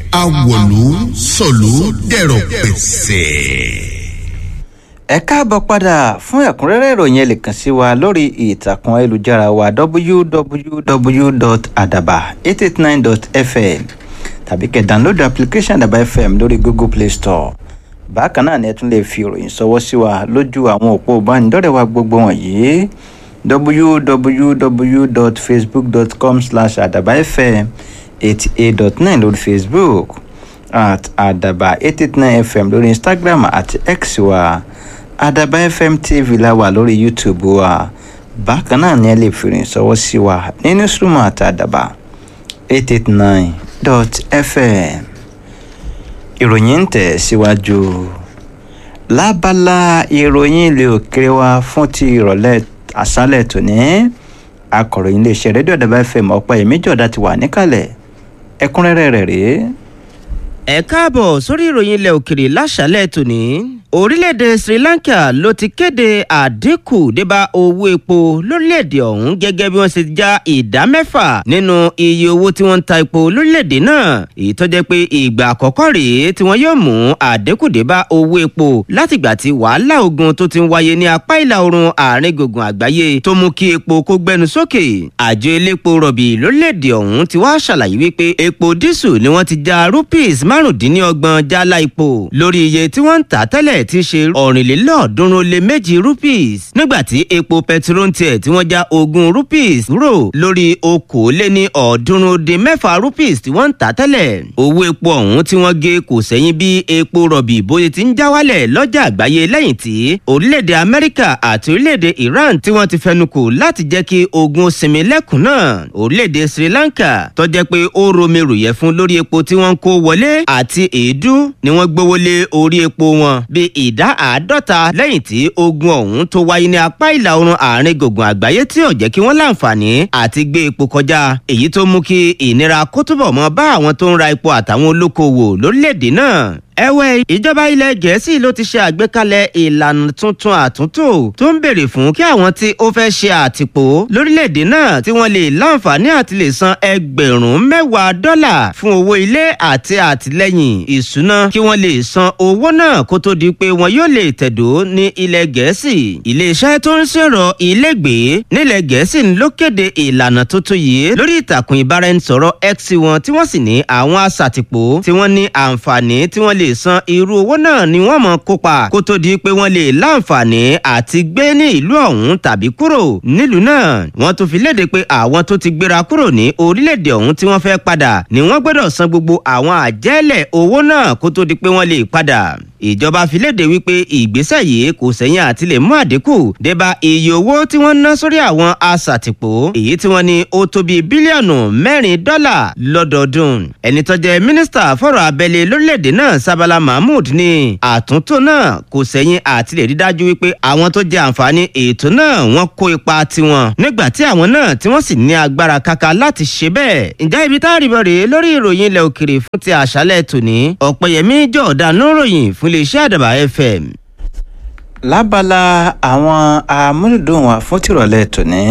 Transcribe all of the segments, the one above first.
awòlú sọ̀lú dẹ̀rọ̀ pẹ̀sẹ̀. ẹ káàbọ̀ padà fún ẹ̀kúnrẹ́rẹ́ ìròyìn ẹ lè kàn sí wa lórí ìtàkùn ayélujára wa www.adaba889.fm tàbí kẹ́ download application adaba fm lórí google play store bákan náà ni ẹ tún lè fi ìròyìn ṣọwọ́ sí wa lójú àwọn òpó ìbánidọ́rẹ̀ẹ́ wa gbogbo wọ̀nyí www.facebook.com slash adaba fm eighty eight dot nine lórí facebook at adaba eight eight nine fm lórí instagram àti x wa adaba fm tv la wà lórí youtube wa bákan náà ni ẹ lè fi ìròyìn ṣọwọ́ sí wa ní newsroom àti adaba eight eight nine dot fm ìròyìn ń tẹ̀ síwájú lábala ìròyìn ilé òkèrè wa fún ti ìrọ̀lẹ́ àṣálẹ̀ tòní akọ̀ròyìn iléeṣẹ́ rédíò àdàbà fm ọ̀pọ̀ èmi jọ̀dá ti wà níkàlẹ̀ ẹ̀kúnrẹ́rẹ́ rẹ̀ rèé. ẹ káàbọ̀ sórí ìròyìn ilẹ̀ òkèrè láṣálẹ̀ tòní orílẹ̀-èdè sri lanka ló ti kéde àdínkù débá owó epo lórílẹ̀-èdè ọ̀hún gẹ́gẹ́ bí wọ́n ṣe já ìdá mẹ́fà nínú iye owó tí wọ́n ń ta epo lórílẹ̀-èdè náà èyí tó jẹ́ pé ìgbà àkọ́kọ́ rèé tí wọ́n yóò mú àdínkù débá owó epo látìgbà tí wàhálà ogun tó ti ń wáyé ní apá ìlà oòrùn àárín gbùngbùn àgbáyé tó mú kí epo kó gbẹnu sókè àjọ elépo rọ̀bì lórílẹ̀-èdè ọ̀hún ti wá ṣàlàyé wípé epo dísù ni wọ́n ti já rupees márùndínlọ́gbọ̀n jálá epo lórí iye tí wọ́n ń tà tẹ́lẹ̀ tí í ṣe ọ̀rìnlélọ́ọ̀ọ́dúnrún lé méjì rupees nígbàtí epo pẹtiró tiẹ̀ tí wọ́n já ogún rupees rò lórí okòóléní ọ̀ọ́dúnrún dín mẹ́fà rupees tí wọ́n ń tà tẹ́lẹ̀ owó epo ọ̀hún tí wọ́n gé kò sẹ́yìn bí epo rọ̀bì bóyá ti ń já wálẹ̀ lọ́jà àgbáyé lẹ́yìn tí orílẹ̀-èdè amẹ́ríkà àti orílẹ̀-èdè iran tí wọ́n ti fẹnu kò láti jẹ́ kí ogun sinmi lẹ́kùn náà orílẹ̀-èdè sri lanka tó jẹ́ pé ó romi ròyẹ̀ fún lórí epo tí wọ́n ń kó wọlé àti èédú ni wọ́n gbówó lé orí epo wọn bí ìdá àádọ́ta lẹ́yìn tí ogun ọ̀hún tó wáyé ní apá ìlà oòrùn àárín gbùngbùn àgbáyé tí ò jẹ́ kí wọ́n láǹfààní àti gbé epo kọjá èyí tó mú kí ìnira kó túbọ̀ mọ́ bá àwọn tó ń ra epo àtàwọn olókoòwò lórílẹ̀‐èdè náà ẹ̀wẹ̀ ìjọba ilẹ̀ gẹ̀ẹ́sì ló ti ṣe àgbékalẹ̀ ìlànà tuntun àtúntò tó ń béèrè fún kí àwọn tí ó fẹ́ ṣe àtìpó lórílẹ̀‐èdè náà tí wọ́n lè láǹfààní àti lè san ẹgbẹ̀rún mẹ́wàá dọ́là fún owó ilé àti àtìlẹ́yìn ìṣúná kí wọ́n lè san owó náà kó tó di pé wọn yóò lè tẹ̀dó ní ilẹ̀ gẹ̀ẹ́sì iléeṣẹ́ tó ń ṣèrọ̀ ilégbèé nílẹ̀ gẹ̀ẹ́sì ló kéde ìlànà tuntun yìí lórí ìtàkùn ìbáraẹnisọ̀rọ̀ x wọn tí wọ́n sì ní àwọn aṣàtìpó tí wọ́n ní àǹfààní tí wọ́n lè san irú owó náà ni wọ́n mọ̀ kópa kó tó di pé wọ́n lè láǹfààní àti gbé ní ìlú ọ̀hún tàbí kúrò nílùú náà wọ́n tún fi léde pé àwọn tó ti gbéra kúrò ní orílẹ̀-èdè ọ̀hún tí wọ́n fẹ́ padà ni wọ́n gbọ́dọ̀ san gbogbo àwọn àjẹ́lẹ̀ owó náà kó tó di pé wọ́n lè padà ìjọba fi léde wípé ìgbésẹ̀ yìí kò sẹ́yìn àti lè mú àdínkù débà iye owó tí wọ́n ná sórí àwọn aṣàtìpó èyí tí wọ́n ní ó tó bíi bílíọ̀nù mẹ́rin dọ́là lọ́dọọdún ẹni tó jẹ́ mínísítà fọ̀rọ̀ abẹ́lé lórílẹ̀‐èdè náà sábàlá mahmood ní àtúntò náà kò sẹ́yìn àti lè rí dájú wípé àwọn tó jẹ àǹfààní ètò náà wọ́n kó ipa tiwọn nígbà tí àwọn náà tí wọ́n sì ní agbára kaka láti ṣe bẹ́ẹ̀ ǹjẹ́ ibi tá a rí bọ̀ rèé lórí ìròyìn ilẹ̀ òkèrè fún ti àṣálẹ̀ tòní ọ̀pẹ̀yẹmí jọ̀ọ́dá níròyìn fún iléeṣẹ́ àdàbà fm. lábala àwọn amúlùdùn wa fún tìrọ̀lẹ́ tòní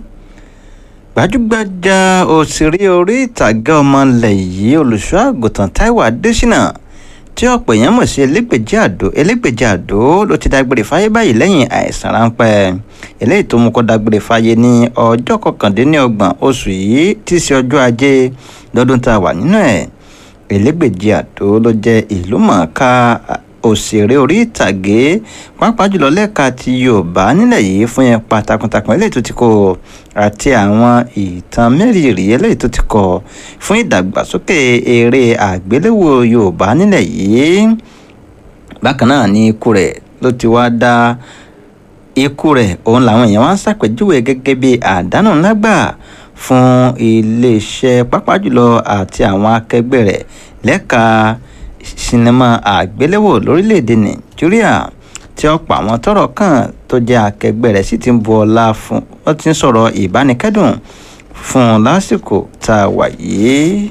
gbajúgbajà òṣèré orí ìtàgé ọmọlẹ̀ yìí olùṣọ́ àgùntàn taiwo adésínà tí ọ̀pọ̀ èèyàn mọ̀ sí elégbèjì àdó elégbèjì àdó ló ti dágbére fáyé báyìí lẹ́yìn àìsàn ráńpẹ́ eléyìí tó mú kó dágbére fáyé ní ọjọ́ kọkàndínlọ́gbọ̀n oṣù yìí tí í ṣe ọjọ́ ajé lọ́dún tá a wà nínú ẹ̀ elégbèjì àdó ló jẹ́ ìlú mọ̀ọ́ká òṣèré orí ìtàgé pàápàá jùlọ lẹ́ka ti yorùbá nílẹ̀ yìí fún yẹn pa takuntakun eléyìí tó ti kọ àti àwọn ìtàn mẹ́rìírí eléyìí tó ti kọ fún ìdàgbàsókè eré àgbéléwò yorùbá nílẹ̀ yìí bákan náà ní ikú rẹ̀ ló ti wá dá ikú rẹ̀ òun làwọn èèyàn wá ń ṣàpèjúwe gẹ́gẹ́ bí àdánù ńlá gbà fún iléeṣẹ́ pàápàá jùlọ àti àwọn akẹgbẹ́ rẹ̀ lẹ́ka sinimá àgbéléwò lórílẹ̀‐èdè nàìjíríà tí ọ̀pọ̀ àwọn tọ́rọ̀ kàn tó jẹ́ akẹgbẹ́ rẹ̀ sì ti ń bu ọlá fún wọ́n ti ń sọ̀rọ̀ ìbánikẹ́dùn fún un lásìkò tá a wà yìí.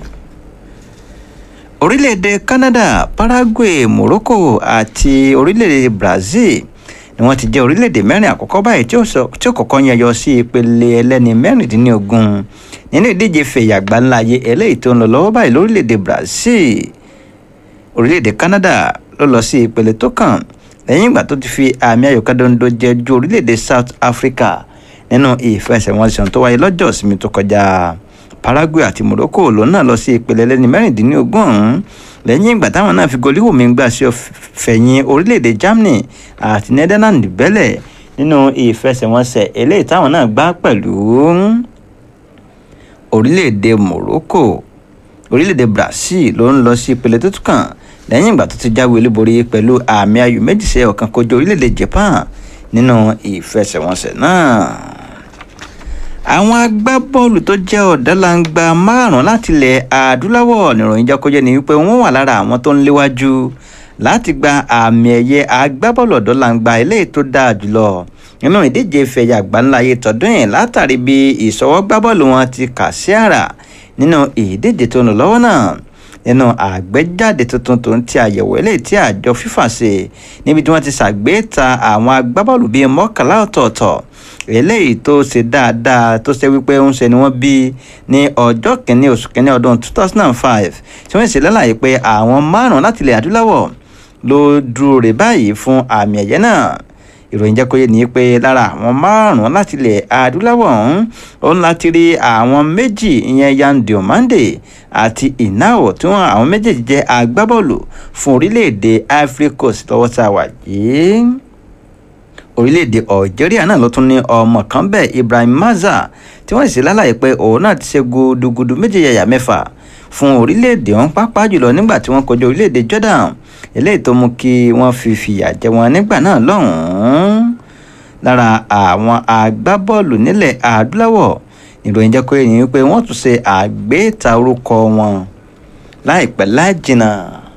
orílẹ̀‐èdè canada paraguay morocco àti orílẹ̀‐èdè brazil ni wọ́n ti jẹ́ orílẹ̀‐èdè mẹ́rin àkọ́kọ́ báyìí tí ó sọ- tí ó kọ́kọ́ yẹyọ sí ìpele ẹlẹ́ni mẹ́rìndínlógún nínú ìdíje fẹ̀yàgbá ńlá ayé eléyìí tó ń lọ lọ́wọ́ báyìí lórílẹ̀‐èdè brazil orílẹ̀-èdè Canada ló lọ sí ìpele tó kàn lẹ́yìn ìgbà tó ti fi àmì ayò kándóńdó jẹ ju orílẹ̀-èdè South Africa nínú ìfẹsẹ̀wọnsẹ̀ tó wáyé lọ́jọ́ ìsinmi tó kọjá Paraguay àti Morocco ló náà lọ sí ìpele lẹ́ni mẹ́rìndínlógún ọ̀hún lẹ́yìn ìgbà táwọn náà fi goliwoo mi gbà sí fẹ̀yìn orílẹ̀-èdè Germany àti Netherlands bẹ́lẹ̀ nínú ìfẹsẹ̀wọnsẹ̀ eléyìí táwọn náà gbá pẹ̀lú orílẹ̀-èdè Morocco orílẹ̀-èdè Brazil ló ń lọ sí ìpele tó tún kàn lẹ́yìn ìgbà tó ti jáwé olúborí pẹ̀lú àmì ayò méjì sí ọ̀kan kojú orílẹ̀-èdè Japan nínú ìfẹsẹ̀wọnsẹ̀ náà. àwọn agbábọ́ọ̀lù tó jẹ́ ọ̀dọ́langba márùn-ún láti ilẹ̀ adúláwọ̀ níròyìn jákòjẹ́ ni wípé wọ́n wà lára àwọn tó ń léwájú láti gba àmì ẹ̀yẹ agbábọ́ọ̀lù ọ̀dọ́langba eléyìí tó dáa jùlọ nínú ìdíje ìfẹ̀yà àgbáńláyé tọdún yìí látàrí bí ìṣọwọ́gbábọ́ọ̀lù wọn ti kà sí àrà nínú ìdíje tó ń lọ lọ́wọ́ náà nínú àgbéjáde tuntun tó ń ti àyẹ̀wò eléyìí tí àjọ FIFA ṣe níbi tí wọ́n ti ṣàgbéta àwọn agbábọ́ọ̀lù bíi mọ́kànlá ọ̀tọ̀ọ̀tọ̀ eléyìí tó ṣe dáadáa tó ṣe wípé ń ṣe ni wọ́n bí ní ọjọ́ kìíní oṣù kìíní ọdún 2005 tí wọ́n ṣe lálàyé pé àwọn márùn-ún láti ilẹ̀ adúláwọ̀ ló dúró rè báyìí fún àmì ẹ̀yẹ náà ìròyìn jẹ́ kó yé ni pé lára àwọn márùn-ún láti ilẹ̀ adúláwọ̀ ọ̀hún òun láti rí àwọn méjì ìyẹn Yan Diomande àti Inao tí wọ́n àwọn méjèèjì jẹ́ agbábọ́ọ̀lù fún orílẹ̀-èdè Ivory Coast lọ́wọ́ tá a wà yìí orílẹ̀-èdè Algeria náà ló tún ní ọmọ kan bẹ́ẹ̀ Ibrahim Maza tí wọ́n sì lálàyé pé òun náà ti ṣe gudugudu méje yàyà mẹ́fà fún orílẹ̀-èdè ọ̀hún pàápàá jùlọ nígbà tí wọ́n kojú orílẹ̀-èdè Jordan eléyìí tó mú kí wọ́n fi fìyà jẹ wọn nígbà náà lọ́hùn-ún lára àwọn agbábọ́ọ̀lù nílẹ̀ adúláwọ̀ ìròyìn jẹ́ kó yẹ ní wípé wọ́n tún ṣe àgbéta orúkọ wọn láìpẹ́ láì jìnnà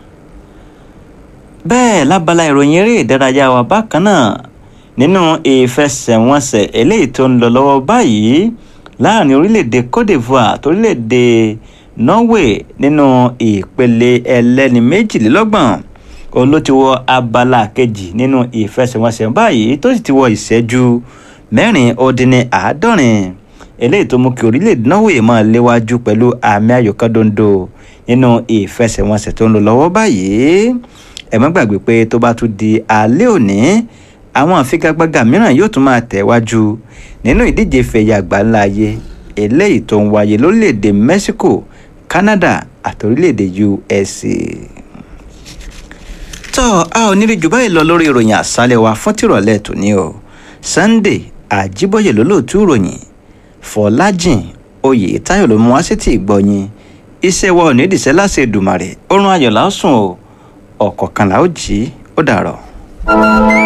bẹ́ẹ̀ lábala ìròyìn eré ìdárayá wa bákan náà nínú ìfẹsẹ̀wọnsẹ̀ eléyìí tó ń lọ lọ́wọ́ báyìí láàrin orílẹ̀-èdè Cote d'Ivoire àti orílẹ̀-èdè Norway nínú ìpele ẹlẹ́ni méjìlélọ́gbọ̀n òun ló ti wọ abala kejì nínú ìfẹsẹ̀wọnsẹ̀ báyìí tó sì ti wọ ìṣẹ́jú mẹ́rin ó dín ní àádọ́rin eléyìí tó mú kí orílẹ̀-èdè Norway máa léwájú pẹ̀lú àmì ayò kan dondo nínú ìfẹsẹ̀wọnsẹ̀ tó ń lọ lọ́wọ́ báyìí ẹ má gbàgbé pé tó bá tún di alẹ́ òní àwọn àfigagbága mìíràn yóò tún máa tẹ̀wájú nínú ìdíje fẹ̀yà àgbáńlá ayé eléyìí tó ń wáyé lórílẹ̀‐èdè Mexico Canada àti orílẹ̀‐èdè USA. tọ́ a ò ní rí jù báyìí lọ lórí ìròyìn àṣálẹ̀ wa fún tìrọ̀lẹ́ tòní o Sunday Àjíbọ̀yẹ̀ lólóòtú ìròyìn Fọlájìn Oyètáyọ̀ ló mú wá sí ti ìgbọ̀yìn iṣẹ́ wa ò ní ìdìṣẹ́ láṣẹ Èdùmàrè oorun ayọ̀ lásùn o ọ̀kọ̀ọ̀kan là ó jí ó dàrọ̀.